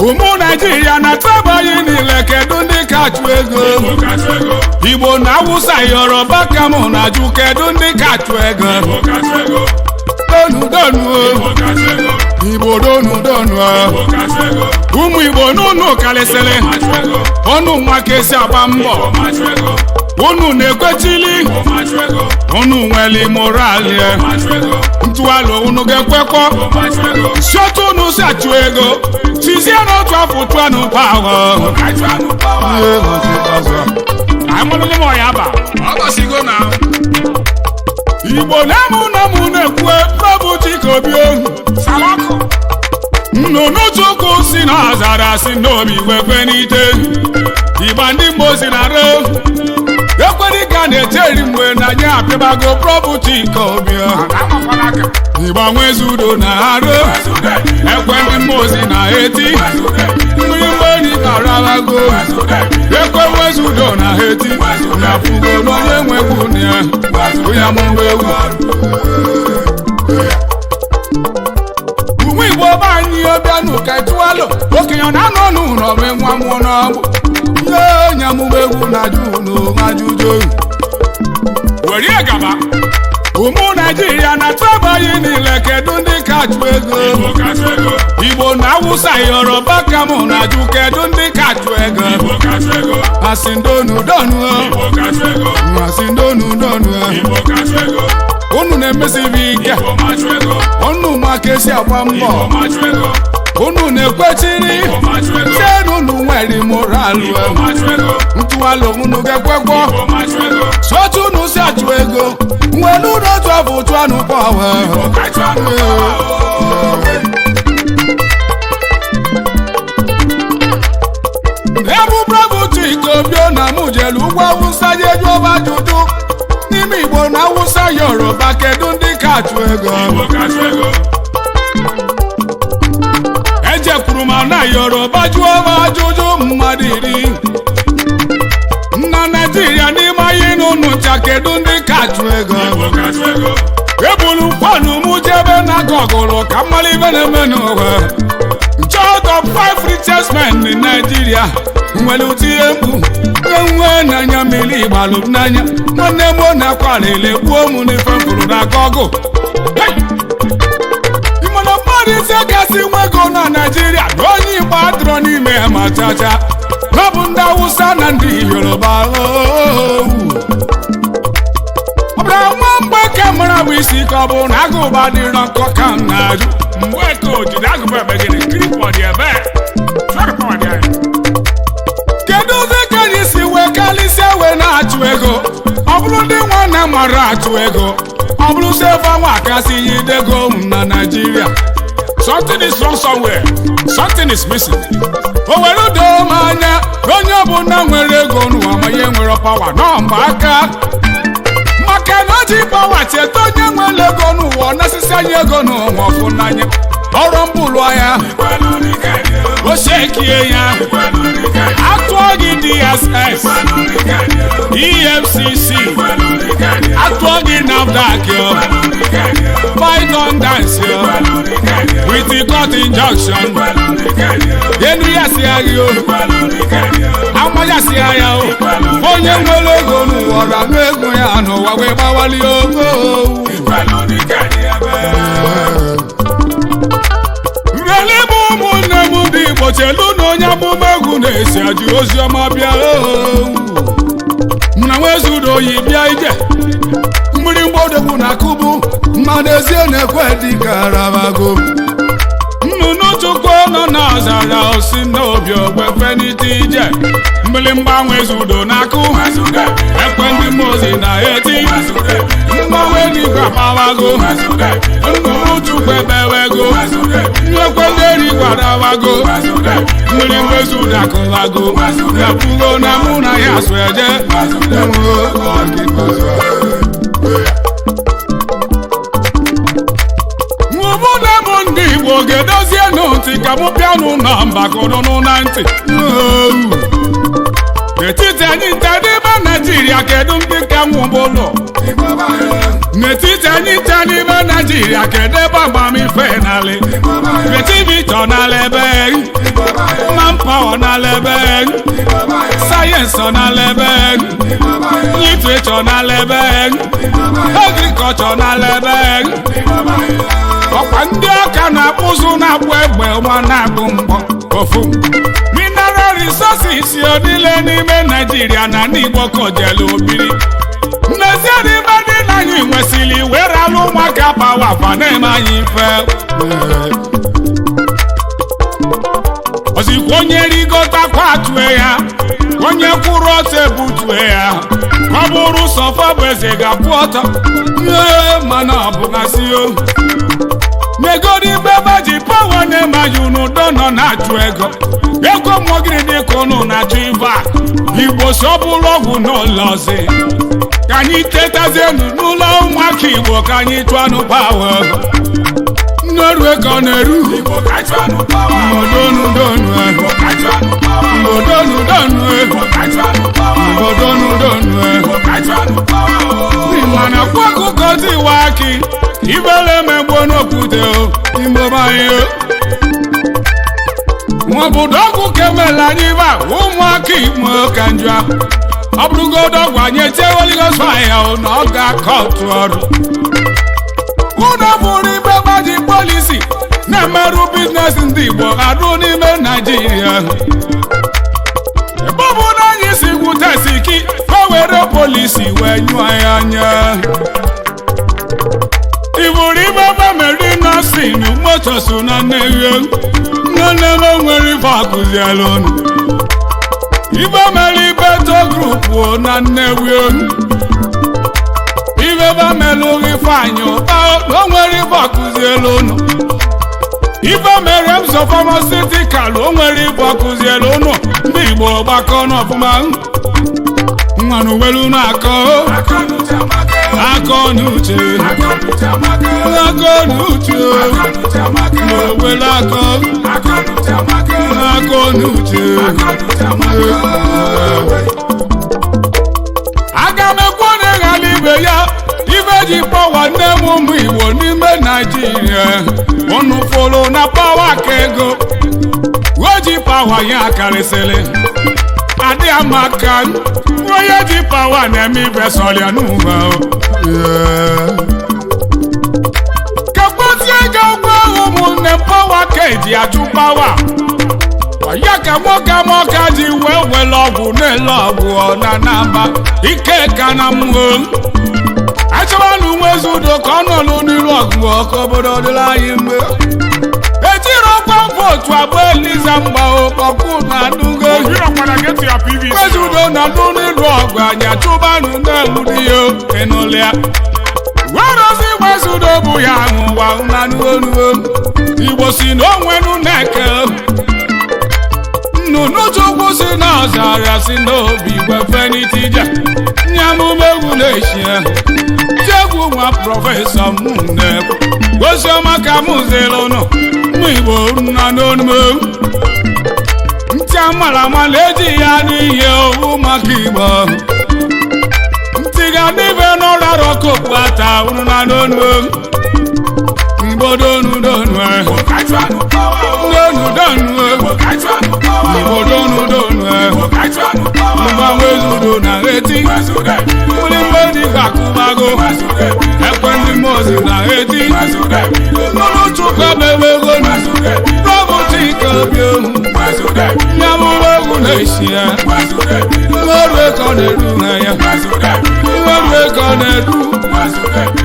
ụmụ naijiria na-ataba anyị niile kedu ndị kachụ ego igbo na awụsa yoruba ka mụ na-ajụ kedu ndị kachụ ego donu donu o. igbo donu donu o. ụmụ igbo n'ụnụ karịsịrị ọnụ nwa ka esi agba mbọ unu na-ekwechili unu nwere moral ya ntụalụ unu ga-ekwekọ shọtụ unu si achụ ego tizie n'otu afọ tụanụ pawa amalụlụ m ọya ba ọgọsigo na igbo na-amụ na mụ na-ekwu prọbụ chikobi ohu salakụ nnụnụ chukwu si na azara si n'obi wekwe n'ite igba ndị mgbo si na re ekwedị ka na-echeri mgbe na nye apịbago prọbụ chikobi ohu amakwala aka igba nwezudo na arụ ekwe ndị mmụọ si na eti mmiri mgberi karabago ekwe nwezudo na eti na fugo n'onye nwegbu na ya onye amụma ewu ụmụ igbo be anyị obianụ ka tụalụ okenye na-anọ n'ụlọ bụ nwa mmụọ n'ọgbụ ihe onye amụma egwu na-ajụ n'ajụjụ were gaba ụmụ naijiria na-ataba anyị niile kedu ndị kachụ ego igbo na awụsa yoruba ka mụ na-ajụ kedu ndị kachụ ego asị ndonu donu asị ndonu donu unu na-emesibi ike unu ma ka esi agba mbọ unu na-ekwechiri senu unu nwere moralụ ntụalụ unu ga-ekwekwo sotu unu si achụ ego nwere unu otu afọ otu anụ pawa ebu bravo chikobio na mụ jelu ugwu awụsa jeju ọba ajụjụ n'ime igbo na awụsa yoruba kedu ndị kachụ ego ejekwuru ma na yoruba jụọ m ajụjụ mmadụ iri na naijiria n'ime anyị n'ụnụ ncha kedu ndị kachụ ego ebulu kwanu mụ jebe na gọgụlụ ka mmalụ ibe na-eme n'ụwa Child of five richest men in Nigeria nwere ụdị ihe mkpu enwe n'anya mmiri igbalụ m n'anya nwanne m na-akwalele gbuo m n'ife mfụrụ na gọgụ ịmana mmadụ ise kasị nwe ego na Nigeria na onye Igbo adịrọ n'ime ya ma chacha ọ bụ ndị Awụsa na ndị Yoruba ooo ọ bụrụ nwa mgbe ka mara bụ isi ka ọ bụ na agụba dịrọ nkọ ka m na-ajụ mgbe ka ojide agụba ebe gịnị kiri pọdị ebe chọrọ pọdị anyị kedu ụzọ ka anyị si wee kalịsịa wee na-achụ ego ọ bụrụ ndị nwanne mara achụ ego ọ bụrụ sị ebe nwa kasị yi dego m na Naịjirịa something is wrong somewhere something is missing o were doo m anya onye ọbụla nwere ego n'ụwa ma ihe nwere pawa nọ mgbe aka maka na o ji pawa cheta onye nwere ego n'ụwa ọ nasịsị anya ego n'ụwa ọfụ n'anya ọrụ mbụlụ anya o shekie ya atụọ gị DSS EFCC atụọ gị NAFDAC yo python dance yo with the court injunction enu ya si agha o amaja si agha o onye nwere ego n'ụwa ọra ego ya n'ụwa wee gbawali ogo nrele bụ ụmụnne m ndị Igbo chelu na onye amụma egwu na-esi ajụ ozi ọma bịa mụ na nwezudo oyi bịa ije mmiri mgbọdogbu na akụbu mmadụ ezie na-ekwe dịka arabago nnụnụ chukwu nọ n'ọzara osi n'obi ogbefe n'ite ije mmiri mgbanwe zudo na-akụ ekwe ndị mozi na-eti mgbanwe n'igwe agbawago nnụnụ chukwu ebewego nyekwe ndị erigwe adawago mmiri mgbezudo akụwago epugo na mụ na ya so eje obodo m ndị Igbo ga-edozie ntị ka mụ bịanụ na mbakonụnụ na ntị n'etiti anyị nte n'ime Naijiria kedu ndị ka nwụbụlụ n'etiti anyị nte n'ime Naijiria kedu ebe agbamife nalị kretivito nala ebe pawa n'ala ebe sayensị ọ n'ala ebe literature n'ala ebe agriculture n'ala ebe ọkwa ndị ọka na-akpụzụ na-akpụ egbe nwa na-akpụ mgbọ ofu mineral resources o niile n'ime naijiria na ndị igbo kojelu obiri n'ezie n'ime ndị na anyị nwesịrị were alụ ụmụaka pawa fa na-eme anyị ife ozikwa onye rigotakwa atue ya onye kwụrụ ọtọ ebutue ya ọ bụrụ sọfa bụ eze ga-akwụ ọtọ ee mana ọ bụgasị o megodi igbe ebe ji pawa na-emaghị unu do nọ na-achụ ego ego mmụọgịrị dịka unu na-achụ ife a igbo si ọ bụrụ ọgwụ n'ụlọ ọzọ ka anyị tetazienu n'ụlọ ụmụaka igbo ka anyị chụọ anụ pawa nnoru ego na-eru mbodonudonu mbodonudonu mbodonudonu mana kwa akụkọ dị iwe akị ibele megbo n'okwute o imobanye maọbụdo ọgwụ kemela anyị ba ụmụaka igbo ka njọ ọ bụrụgodo ọgwụ anyị etieweligoso ahịa na ọ ga-akọ otu ọrụ unu bụrụ ibe gbaji polisi na-emerụ biznes ndị igbo arụ n'ime naijiria ebe ọ bụ na anyị si gwute siki o were polisi wee nyụọ ya anya iburu ibe ebe meri nọsin moto so na nneghe nne m nwere ife akụziela unu ibe mere ibeto grupu na nnewi ibe ebe mere ifeanyị ụta na o nwere ife akụziela unu ife mere m so famasitikal o nwere ife akụziela unu ndị igbo gbakọ n'ọfụma mmanụ welu na-akọ akọ n'uche akọ n'uche n'owele akọ akọ n'uche aga m ekwu onye ghara ibe ya ibe ji pawa nne m ụmụ igbo n'ime naijiria unu fụrụ na pawa ka ego o ji pawa ya karịsịrị adị amaka onye ji pawa na-eme ibe sọrịa n'ụwa kekpozie ego ụgwọ ahụ ụmụnne m pawa ka eji achụ pawa ya ka nwoke amaka ji wee were ọgwụ na-ele ọgwụ na naba ike ka na mmụọ achọwanụ nwezi udo ka ọ nọlụ n'iru ọgụ ka obodo dịrị anyị mgbe ejiri ọkwa vootu abụọ eliza mgba ọkpọkụ na adụgo nwezi udo na ndụ n'iru ọgụ anyị achụbanụ na-enwuri ya enụlịa werozi nwezi udo bụ ya ụwa nanuonuo igbo si na onwenu na-eke nnụnụ chukwu si n'ọzara si n'obi gwefenitija nyamumegwu na-echie chegwu nwa prọfesọ mụnne gosiọma ka mụ zere ụnụ mụ igbo nna n'onume ntị amara amala eji ya n'ihe owu maka igbo ntị ga n'ibe n'ụlọrụ kokpu ata ụnụ na n'onume igbo donu donu donu donu igbo donu donu mgbanwe zudo na eti ndị mgbe dị ka akụbago ekwe ndị mozi na eti n'ụlọ chukwu emewego n'ọbụ chike obi ohu nyamụrụ egwu na-esi ya ọrụ ego na-edu ha ya ọrụ ego na-edu